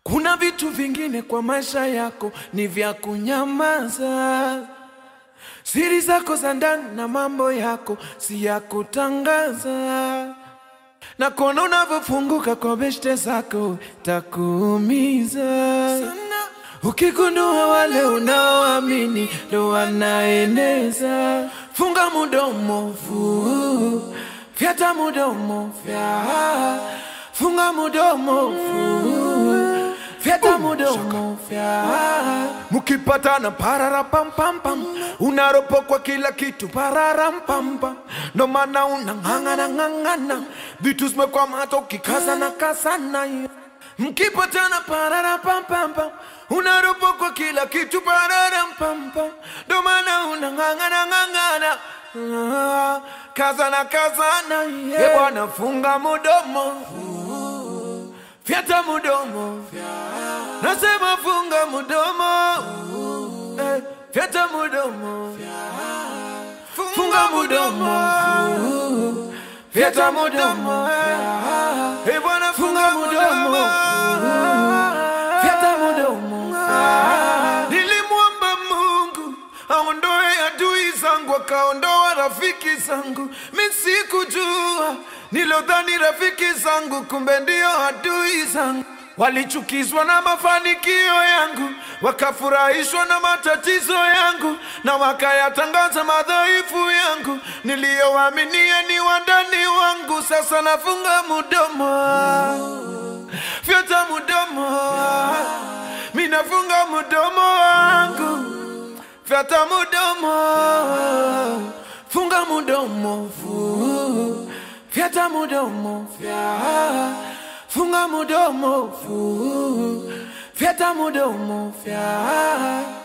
Kuna vitu vingine kwa maisha yako ni vya kunyamaza. Siri zako za ndani na mambo yako si ya kutangaza, na kuona unavyofunguka kwa beshte zako takuumiza sana. Ukigundua wale unaoamini ndo wanaeneza, funga mudomo fu, fyata mudomo fya, funga mudomo fu, fyata mudomo fya. Mukipatana parara pam pam pam, unaropokwa kila kitu pararam pam pam, ndo maana unang'ang'ana ng'ang'ana, vitu zimekwama hata ukikazana kazana Mkipatana parara pam pam pam, unaropokwa kila kitu pararam pam pam, ndo maana unang'ang'ana ng'ang'ana Ah, kazana kazana yeah. E bwana funga mudomo fyata mudomo nasema funga mudomo eh, fyata mudomo funga mudomo fyata mudomo eh, bwana funga mudomo fyata mudomo nilimwomba Mungu aondoe adui zangu, akaondoa rafiki zangu. Mi sikujua, nilodhani rafiki zangu, kumbe ndio adui zangu. Walichukizwa na mafanikio yangu, wakafurahishwa na matatizo yangu, na wakayatangaza madhaifu yangu. Niliyowaaminia ni wandani wangu, sasa nafunga mudomo, fyata mudomo, mi nafunga mudomo wangu Fyata mudomo, funga mudomo, fu. Fyata mudomo, fya. Funga mudomo, fu. Fyata mudomo, fya.